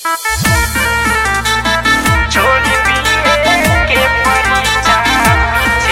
छोड़ी पिए के परीक्षा पीछे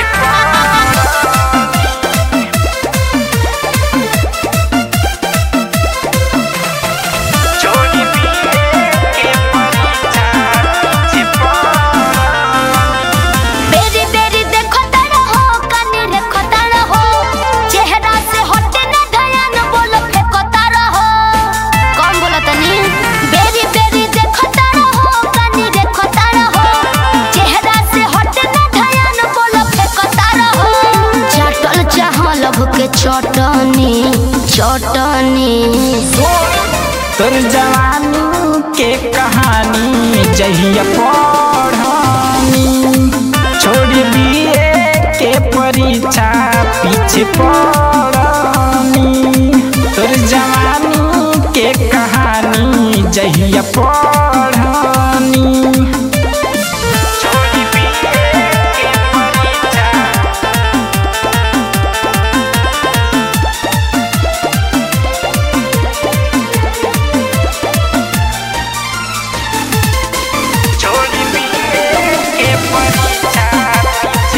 पड़ी। छोड़ी पिए के परीक्षा पीछे पड़ी। बेरी बेरी देखो तारा हो कानी देखो तारा हो चेहरा से हटे ना धयान बोलो फेंको तारा हो कौन बोला तनी बेरी बेरी देखो तारा हो कानी देखो तारा हो चेहरा से हटे ना धयान बोलो फेंको तारा हो चटल चाह लभ के चटनी चटनी तोर जवानी के कहानी जहिया पढ़ानी छोड़ दिए के परीक्षा पीछे पड़ानी तोर जवानी के कहानी जहिया पढ़ानी छोड़ दिए के परीक्षा छोड़ी पिए के परीक्षा पीछे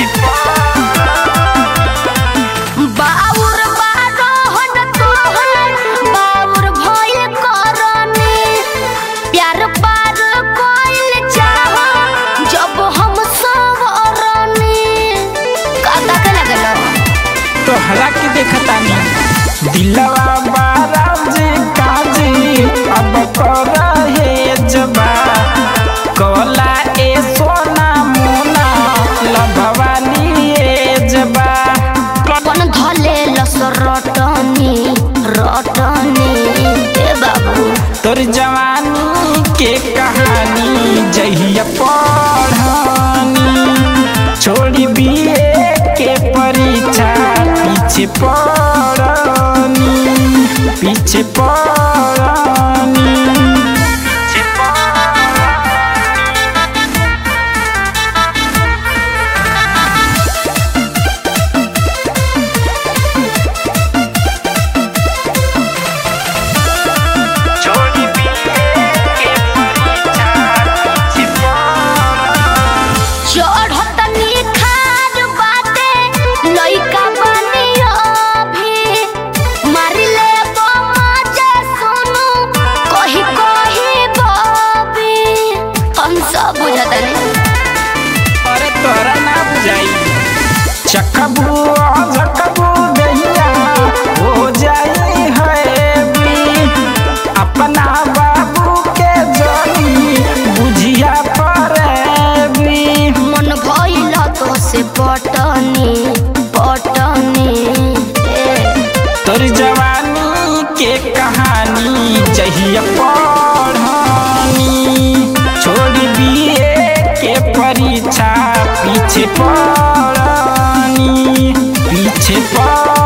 पड़ी। बाउर बारोहन तोहर बाउर भइल करनी प्यार पार कइल चाह जब हम सवरनी काका के लगल तोहरा के देखतानी दिलवा बाराज काजी अब कर हे जबा कला ए सोना मोना लभवानी ए जबा अपन धले लस रटनी रटनी ए बाबू तोर जवानी के कहानी जहिया पढ़ानी छोड़ी बिए के परीक्षा पीछे पड़ानी पीछे पड़ानी पीछे पड़ानी छोड़ी पिए के परीक्षा पीछे पड़ी। चढ़त निखार बाटे लइका बनी अभी मारिले बमाजे सुनु कही कही बबी हम सब बुझतनी अरे तोरा ना बुझाई चकबू झकबू दहिया हो जाई है भी अपना बाबू के जनी बुझिया परे भी मन भइल तो से पटनी पटनी ए तोर जवानी के कहानी जहिया पढ़ानी छोड़ दिए के परीक्षा पीछे पड़ानी पीछे पड़